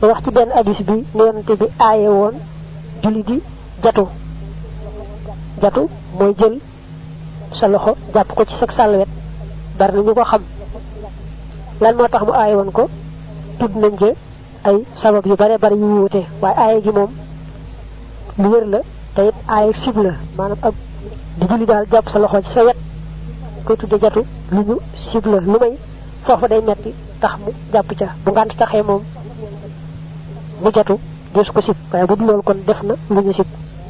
te wax ci benn hadis bi ne yonante bi aaye woon julli di jatu jatu mooy jël sa loxo jàpp ko ci sag sàllwet bari na ñu ko xam lan moo tax mu aaye woon ko tudd nañ ci ay sabab yu bare bari yu wuute waaye aaye gi moom lu wér la te it aaye sib la maanaam ak di julli daal jàpp sa loxo ci sa wet koy tudde jatu lu ñu sib la lu may foofu day metti tax mu jàpp ca bu ngant taxee moom mu jatu des ko sib waaye bu dul loolu kon def na lu ñu sib